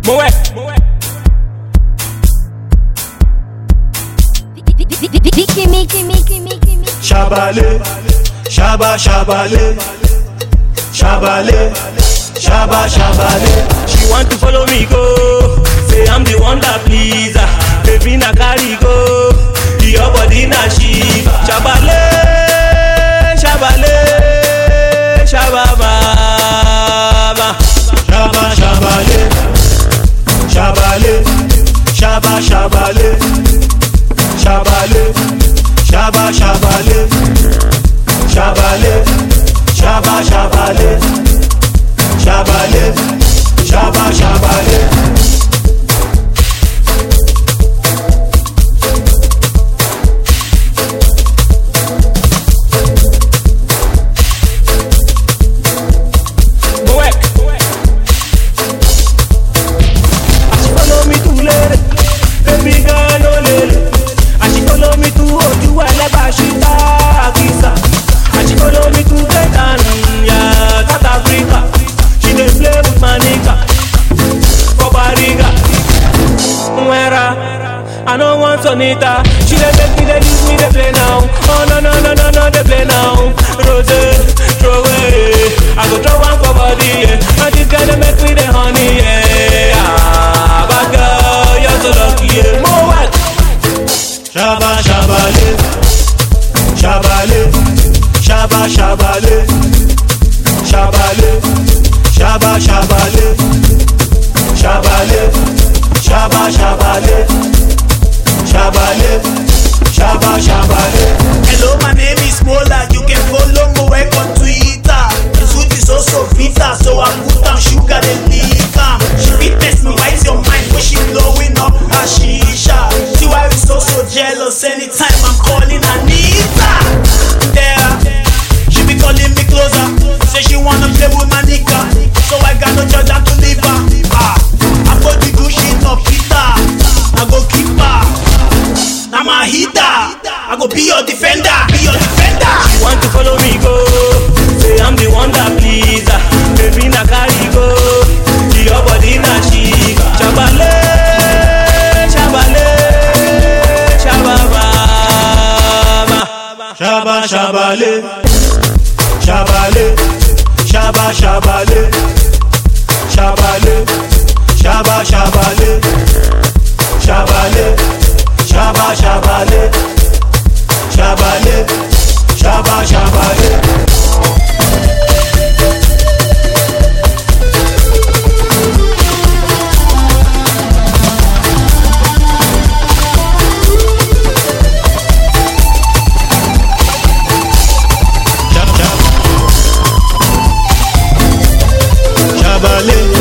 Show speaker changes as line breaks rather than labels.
Mo wẹ̀.
Dicky Mickey Mickey Mickey Mickey
Shabale, shaba shabale, shabale, shaba shabale.
She want to follow me go. Say I'm the one that please her. Baby na carry go. Your body na shiva. Shabale, shabale, shababa.
Shaba shabale, shabale, shaba shabale, shabale, shaba shabale, shabale, shaba shabale, shabale, shaba shabale.
Mo wẹ̀. As she follow me to lere, baby girl no lere. As she follow me to ojú ẹlẹ́gbà ṣí táàkìsà. As she follow me to Tanzania, South Africa. She dey play with my nigga for Bariga. Nwera, I no want Sonita. She dey make me dey leave me dey play now. Oh no no no no no dey play now. Rose, throw away. I go throw one for body, yeah. And this girl dey make me dey honey, yeah. Ah, bad girl, you're so lucky, yeah. Mo work.
Shaba shabale, shabale, shaba shabale, shabale, shaba shabale, shabale, shaba shabale, shabale, shaba shabale.
Hello, my name is Mola. You can follow me work on Twitter. The sweet is also bitter, so I put down sugar and liquor. She fit test me, why is your mind when she blowing up her shisha? See why we so so jealous anytime I'm calling Anita. There, she be calling me closer. Say she wanna play with my nigga, so I got no choice than to leave her. Ah, I go the Gucci no Peter. I go keep her. I'm a hitter. I go be your defender. Be your defender.
She want to follow me go. Say I'm the one that please her. Baby na carry go. Your body na shiva. Shabale, shabale, shababa.
Shaba shabale, shabale, shaba shabale, shabale, shaba shabale, shabale, shaba shabale, shabale, shaba shabale. Shab- shab- Shabale,